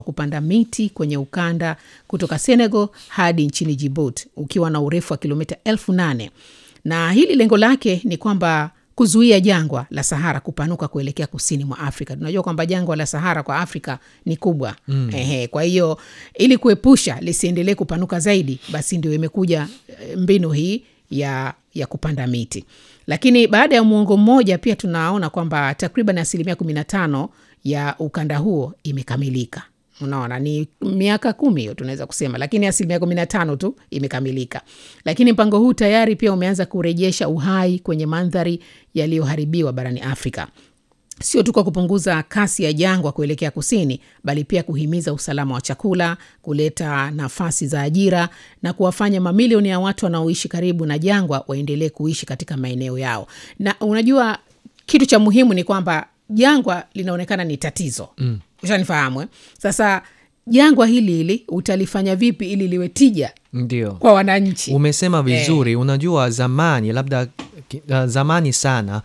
kupanda miti kwenye ukanda kutoka Senegal hadi nchini Djibouti ukiwa na urefu wa kilomita elfu nane na hili lengo lake ni kwamba kuzuia jangwa la Sahara kupanuka kuelekea kusini mwa Afrika. Tunajua kwamba jangwa la Sahara kwa Afrika ni kubwa mm. Ehe, kwa hiyo ili kuepusha lisiendelee kupanuka zaidi, basi ndio imekuja mbinu hii ya, ya kupanda miti. Lakini baada ya muongo mmoja pia tunaona kwamba takriban asilimia kumi na tano ya ukanda huo imekamilika. Unaona, ni miaka kumi hiyo tunaweza kusema, lakini asilimia kumi na tano tu imekamilika. Lakini mpango huu tayari pia umeanza kurejesha uhai kwenye mandhari yaliyoharibiwa barani Afrika, sio tu kwa kupunguza kasi ya jangwa kuelekea kusini, bali pia kuhimiza usalama wa chakula, kuleta nafasi za ajira na kuwafanya mamilioni ya watu wanaoishi karibu na jangwa waendelee kuishi katika maeneo yao. Na unajua kitu cha muhimu ni kwamba jangwa linaonekana ni tatizo mm. Ushanifahamu eh? Sasa jangwa hili hili utalifanya vipi ili liwe tija Ndio. kwa wananchi? Umesema vizuri. Unajua zamani labda uh, zamani sana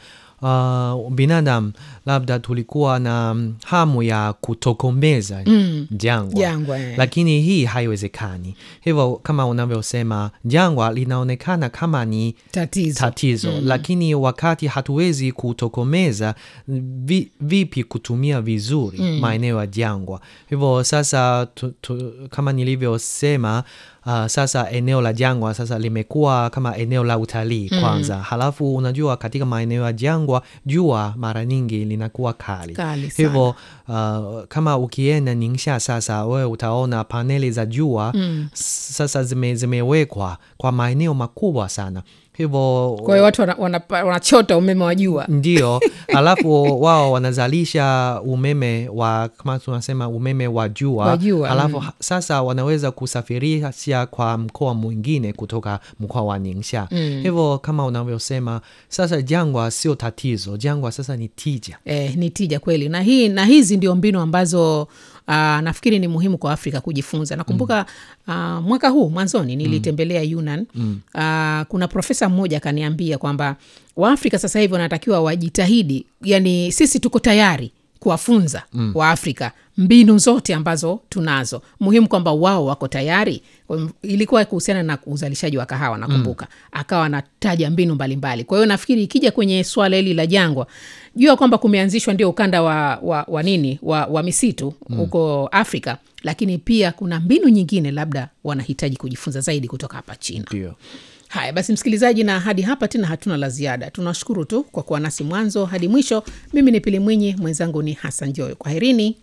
uh, binadamu labda tulikuwa na mm, hamu ya kutokomeza jangwa Jangwa, eh. lakini hii haiwezekani. Hivyo kama unavyosema, jangwa linaonekana kama ni Tatizo. tatizo lakini wakati hatuwezi kutokomeza vi, vipi kutumia vizuri maeneo ya jangwa. Hivyo sasa tu, tu, kama nilivyosema uh, sasa eneo la jangwa sasa limekuwa kama eneo la utalii kwanza. Halafu unajua katika maeneo ya jangwa jua mara nyingi linakuwa kali, Kali sana. hivyo uh, kama ukienda Ningxia sasa wewe utaona paneli za jua sasa zime, zimewekwa kwa maeneo makubwa sana hivyo Kwa hiyo watu wanachota wana, wana wanachota umeme wa jua. ndio, alafu wao wanazalisha umeme wa kama tunasema umeme wa jua, Wa jua, alafu ha- sasa wanaweza kusafirisha kwa mkoa mwingine kutoka mkoa wa Ningxia. Hivyo kama unavyosema, sasa jangwa sio tatizo, jangwa sasa ni tija. Eh, ni tija kweli na hii na hizi ndio mbinu ambazo Uh, nafikiri ni muhimu kwa Afrika kujifunza. Nakumbuka uh, mwaka huu mwanzoni nilitembelea Yunnan. Uh, kuna profesa mmoja akaniambia kwamba Waafrika sasa hivi wanatakiwa wajitahidi, yani sisi tuko tayari kuwafunza Waafrika mbinu zote ambazo tunazo. Muhimu kwamba wao wako tayari. Kwa m- Ilikuwa kuhusiana na uzalishaji wa kahawa nakumbuka, akawa anataja mbinu mbalimbali. Kwa hiyo nafikiri ikija kwenye swala hili la jangwa, jua kwamba kumeanzishwa ndio ukanda wa, wa, wa nini wa, wa misitu huko Afrika, lakini pia kuna mbinu nyingine labda wanahitaji kujifunza zaidi kutoka hapa China. Ndio. Haya basi, msikilizaji, na hadi hapa tena hatuna la ziada. Tunashukuru tu kwa kuwa nasi mwanzo hadi mwisho. Mimi ni Pili Mwinyi, mwenzangu ni Hassan Joyo. Kwaherini.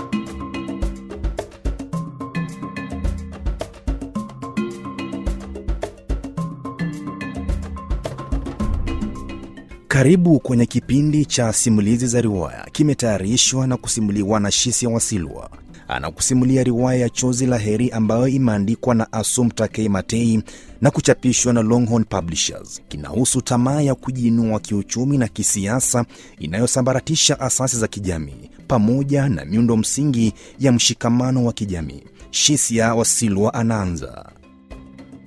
Karibu kwenye kipindi cha simulizi za riwaya, kimetayarishwa na kusimuliwa na Shisia Wasilwa. Anakusimulia riwaya ya Chozi la Heri ambayo imeandikwa na Assumpta K. Matei na kuchapishwa na Longhorn Publishers. Kinahusu tamaa ya kujiinua kiuchumi na kisiasa inayosambaratisha asasi za kijamii pamoja na miundo msingi ya mshikamano wa kijamii. Shisia Wasilwa anaanza.